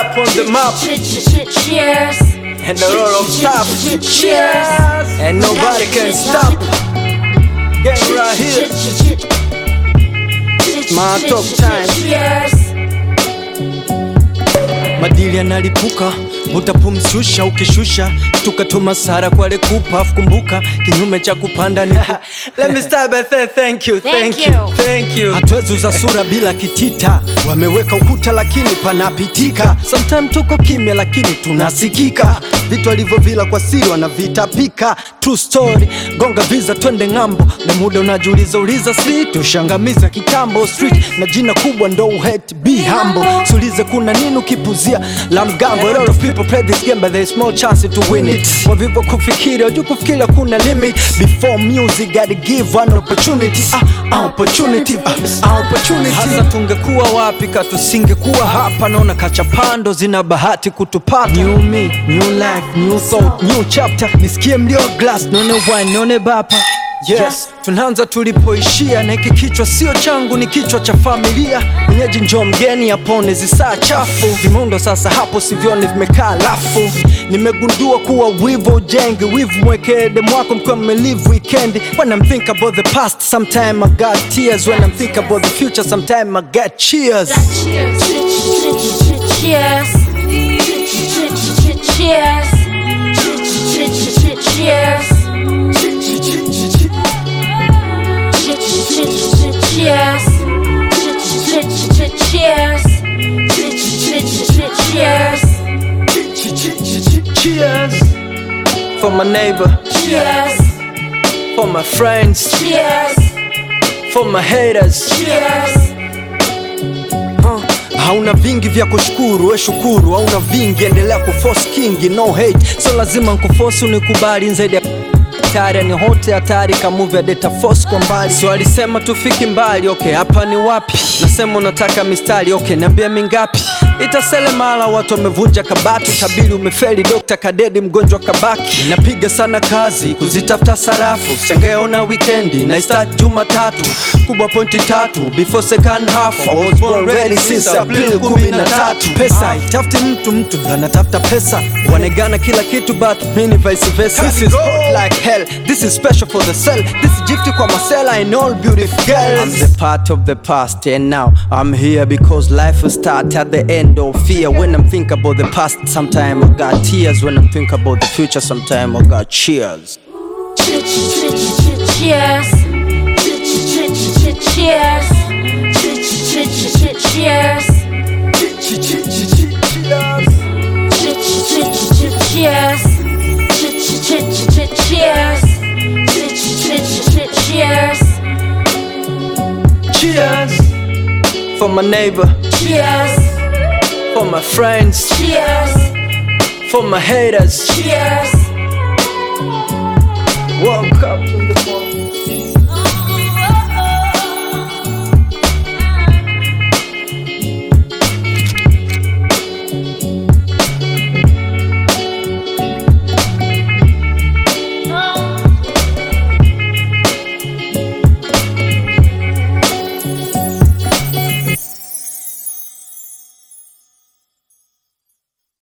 rap on the map Cheers. and a lot of stuff. Cheers. And nobody can stop. Gang right here. My talk time. Cheers. madili yanalipuka utapumshusha ukishusha tukatuma sara kwale kupa kumbuka kinyume cha kupanda ni Let me start by saying thank you, Thank thank you. you, thank you. Hatuwezi uza sura bila kitita, wameweka ukuta lakini panapitika. Sometime tuko kimya lakini tunasikika, vitu alivyovila kwa siri wanavitapika. True story, gonga visa twende ng'ambo, na muda unajiuliza uliza street, ushangamiza kitambo street na jina kubwa ndo uhet, be humble. Sulize kuna nini ukipuzia la mgambo. A lot of people play this game but there is small chance to win it. Wavivo kufikiri wajua kufikiri kuna limit. Before music gotta give one opportunity. Ah, ah, opportunity. Ah, ah, opportunity. Hasa tungekuwa wapi ka tusingekuwa hapa, naona kachapando zina bahati kutupata. New me, new life, new thought, new chapter. Nisikie mlio wa glass, nione wine, nione bapa Yes, tunaanza tulipoishia, na hiki kichwa sio changu, ni kichwa cha familia. Mwenyeji njoo mgeni apone zisaa chafu, vimundo sasa hapo sivyoni vimekaa lafu. Nimegundua kuwa wivu ujengi, wivu mwekee demu wako mkiwa mmelive weekend. When I'm think about the past, sometime I got tears. When I'm think about the future, sometime I get cheers. Cheers. Cheers. Cheers. Cheers. Cheers. Cheers. Cheers. Cheers for my neighbor, Cheers. for my friends, Cheers. for my haters. Cheers. Uh, hauna vingi vya kushukuru, we shukuru. Hauna vingi, endelea kuforce kingi, no hate. So lazima nkuforce unikubali zaidi ya hatari ni hote hatari kamuvi ya data force kwa mbali. So alisema tufiki mbali, okay, hapa ni wapi? Nasema unataka mistari, okay, niambia mingapi? Itasele mara watu wamevunja kabati, tabiri umefeli, dokta kadedi, mgonjwa kabaki. Napiga sana kazi kuzitafuta sarafu, shangeona wikendi na start Jumatatu, kubwa pointi tatu before second half. I was born ready since April kumi na tatu. Pesa itafuti mtu, mtu ndo anatafuta pesa, wanegana kila kitu but mini vice versa. This is hot like hell, this is special for the cell, this is gifty kwa masela and all beautiful girls. I'm the part of the past and now I'm here because life will start at the end of fear. When I'm think about the past, sometime I got tears. When I'm think about the future, sometime I got cheers. Cheers. Cheers. Cheers. Cheers. Cheers. Cheers for my neighbor, Cheers. for my friends, Cheers. for my haters. Cheers. Woke up.